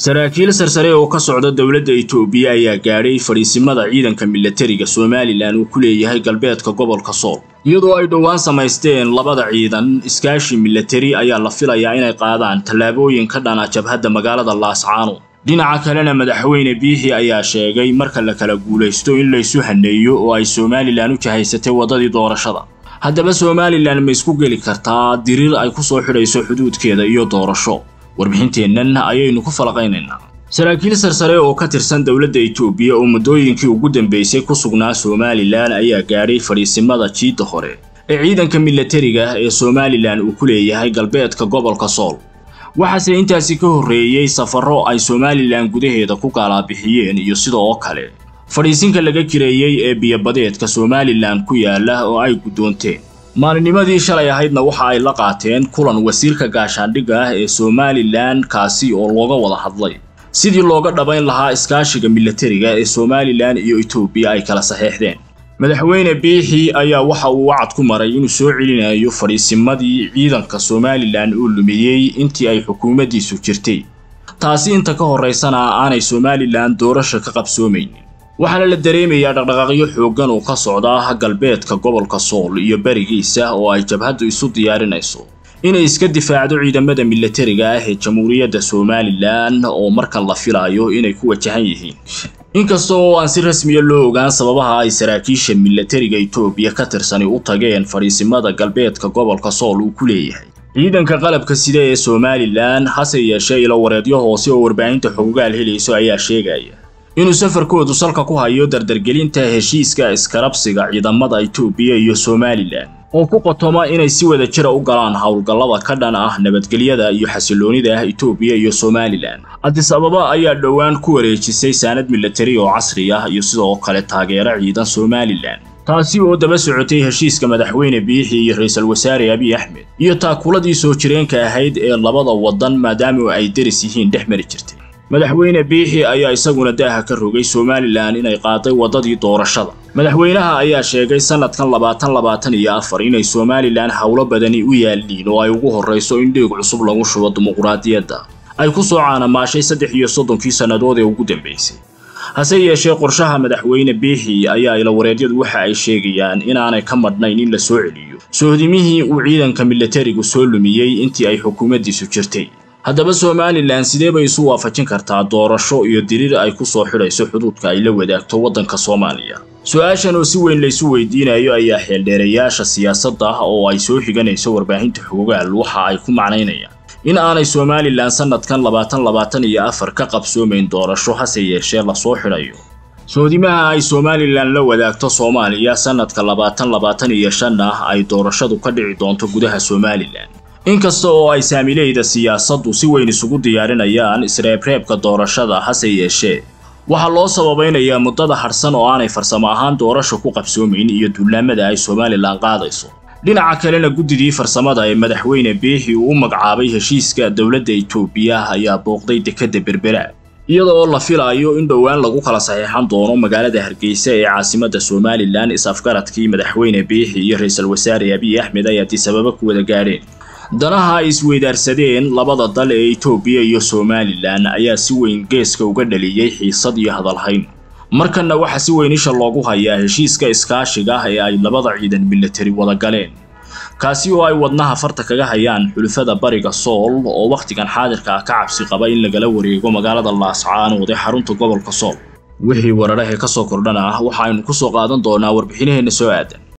saraakiil sarsare oo ka socda dowladda itoobiya ayaa gaadhay fadhiisimada ciidanka milatariga somalilan uu ku leeyahay galbeedka gobolka sool iyadoo ay dhowaan samaysteen labada ciidan iskaashi milatari ayaa la filayaa inay qaadaan tallaabooyin ka dhana jabhadda magaalada laascaano dhinaca kalena madaxweyne biixi ayaa sheegay marka la kala guulaysto in laysu haneeyo oo ay somalilan u jahaysatay waddadii doorashada haddaba somalilan ma isku geli kartaa diriir ay ku soo xidhayso xuduudkeeda iyo doorasho warbixinteennan ayaynu ku falaqaynaynaa saraakiil sarsare oo ka tirsan dowladda itoobiya oo muddooyinkii ugu dambeysay ku sugnaa somalilan ayaa gaadhay fadhiisimada jiidda hore ee ciidanka milatariga ee somalilan uu ku leeyahay galbeedka gobolka sool waxaase intaasi ka horreeyey safarro ay somalilan gudaheeda ku gaalaabixiyeen iyo sidoo oo kale fadhiisinka laga kireeyey ee biyobadeedka somalilan ku yaala oo ay guddoonteen maalinimadii shalay ahaydna waxa ay la qaateen kulan wasiirka gaashaandhigga ah ee somalilan kaasi oo looga wada hadlay sidii looga dhabayn lahaa iskaashiga milatariga ee somalilan iyo etoobiya ay kala saxeexdeen madaxweyne biixi ayaa waxa uu wacad ku maray inuu soo celinayo fadhiisimadii ciidanka somalilan uu lumiyey intii ay xukuumaddiisu jirtay taasi inta ka horraysana aanay somalilan doorasha ka qabsoomaynin waxaana la dareemayaa dhaqdhaqaaqyo xooggan oo ka socda galbeedka gobolka sool iyo berigiisa oo ay jabhaddu isu diyaarinayso inay iska difaacdo ciidamada milatariga ah ee jamhuuriyadda somalilan oo marka la filaayo inay ku wajahan yihiin inkasta oo aan si rasmiya loo ogaan sababaha ay saraakiisha milatariga itoobiya ka tirsani u tageen fadhiisimada galbeedka gobolka sool uu ku leeyahay ciidanka qalabka sida ee somalilan hase yeeshee ilo wareedyo hoose oo warbaahinta xogogaal helayso ayaa sheegaya inuu safarkoodu salka ku hayo dardargelinta heshiiska iskarabsiga ciidamada itoobiya iyo somalilan oo ku qotoma inay si wada jira u galaan howlgallada ka dhan ah nabadgelyada iyo xasiloonida ah itoobiya iyo somalilan adis ababa ayaa dhowaan ku wareejisay saanad milatari oo casri ah iyo sidoo kale taageero ciidan somalilan taasi oo daba socotay heshiiska madaxweyne biixi iyo ra-iisul wasaare abiy axmed iyo taakuladii soo jireenka ahayd ee labada waddan maadaama ay deris yihiin dhex mari jirtay madaxweyne biixi ayaa isaguna daaha ka rogay somalilan inay qaaday waddadii doorashada madaxweynaha ayaa sheegay sannadkan labaatan labaatan iyo afar inay somalilan howlo badani u yaalliin oo ay ugu horrayso in dhiig cusub lagu shubo dimuquraadiyadda ay ku soo caanamaashay saddex iyo soddonkii sannadood ee ugu dambaysay hase yeeshee qorshaha madaxweyne biixi ayaa ilawareedyadu waxa ay sheegayaan inaanay ka madhnayn in la soo celiyo sohdimihii uu ciidanka milatarigu soo lumiyey intii ay xukuumaddiisu jirtay haddaba somalilan sidee bay isu waafajin kartaa doorasho iyo diriir ay ku soo xidhayso xuduudka ay la wadaagto waddanka soomaaliya su-aashan oo si weyn laysu weydiinayo ayaa xeeldheerayaasha siyaasadda oo ay soo xiganayso warbaahinta xogogaal waxa ay ku macnaynayaan in aanay somalilan sannadkan labaatan labaatan iyo afar ka qabsoomayn doorasho hase yeeshee lasoo xidhayo soodimaha ay somalilan la wadaagto soomaaliya sannadka labaatan labaatan iyo shan ah ay doorashadu ka dhici doonto gudaha somalilan inkasta oo ay saamileyda siyaasaddu si weyn isugu diyaarinayaan isreebreebka doorashada hase yeeshee waxaa loo sababaynayaa muddada hadhsan oo aanay farsamo ahaan doorasha ku qabsoomayn iyo duulaamada ay somalilan qaadayso dhinaca kalena guddidii farsamada ee madaxweyne biixi uu u magacaabay heshiiska dowladda itoobiya ayaa booqday dekedda berbera iyada oo la filaayo in dhowaan lagu kala saxiixan doono magaalada hargeysa ee caasimadda somalilan is-afgaradkii madaxweyne biixi iyo ra-iisul wasaare abiy axmed ay adisababa ku wada gaadheen danaha ay isweydaarsadeen labada dal ee itoobiya iyo somalilan ayaa si weyn geeska uga dhaliyey xiisad iyo hadalhayn markanna waxaa si weyn isha loogu hayaa heshiiska iskaashiga ah ee ay labada ciidan milatari wada galeen kaasi oo ay wadnaha farta kaga hayaan xulufada bariga sool oo wakhtigan xaadirka ah ka cabsi qaba in lagala wareego magaalada laascaanood ee xarunta gobolka sool wixii wararahee ka soo kordhana ah waxaaynu ku soo qaadan doonaa warbixinaheenna soo aadan